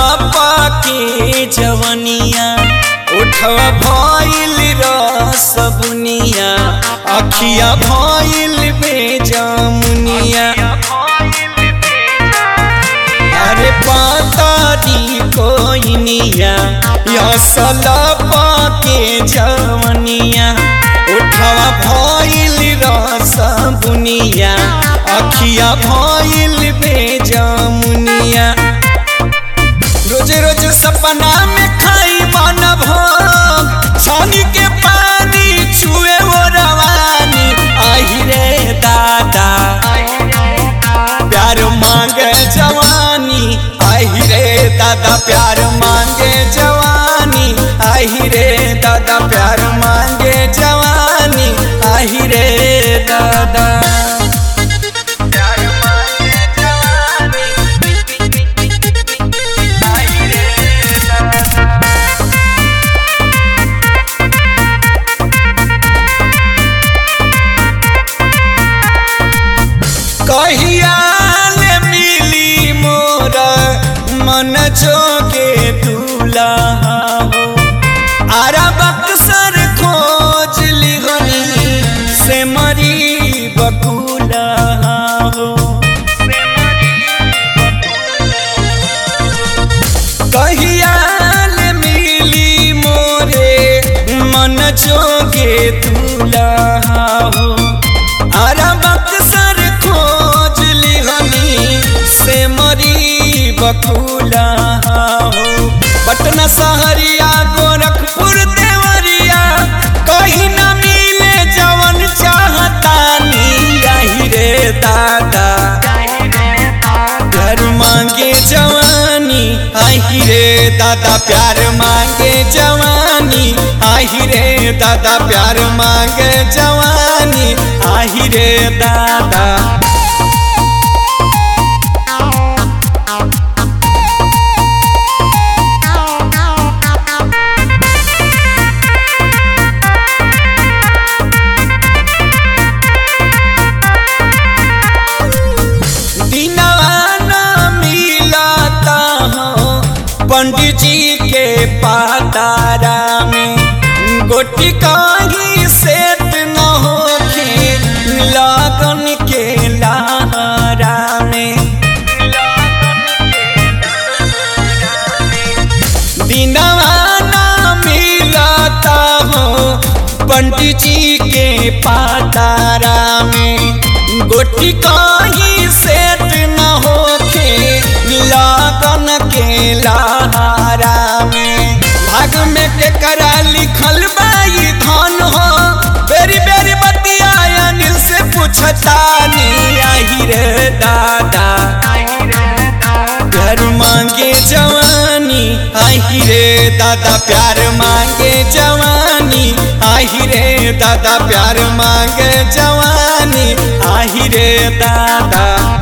पाके जवनिया उठवा भइल रस बुनिया अखिया भइल बेजामुनिया अरे पातारी कोइनिया असल पाके जवनिया उठवा भइल रस बुनिया अखिया भइल बेजामुनिया रोज रोज सपना में खाई मन भोग छानी के पानी छुए वो रवानी आही रे दादा प्यार मांगे जवानी आही रे दादा प्यार मांगे जवानी आही रे दादा प्यार मांगे जवानी आही रे दादा कहिया ले मिली मोर मन जोगे दूल्हा हो आरा बक्सर खोज लिगनी से मरी बकुला हो कहिया ले मिली मोरे मन जोगे दूल्हा हो आरा बक्सर खोज लिहनी से मरी बकुला हो पटना सहरिया गोरखपुर देवरिया कहीं न मिले जवन चाहतानी यही रे दादा प्यार मांगे जवानी आही रे दादा प्यार मांगे जवानी आही रे दादा प्यार मांगे जवानी आही रे दादा दीनाना मिलाता हो पंडित जी के पातारा में गोटी काही सेट न होके लगन के लहरा में दीनाना मिलाता हो पंडित जी के पातारा में गोटी काही सेट न होके लगन के लहारा में भाग में के करा लिखल बाई धन हो बेरी बेरी बतिया अनिल से पूछतानी आही रे दादा प्यार मांगे जवानी आही रे दादा प्यार मांगे जवानी आही रे दादा प्यार मांगे जवानी आही रे दादा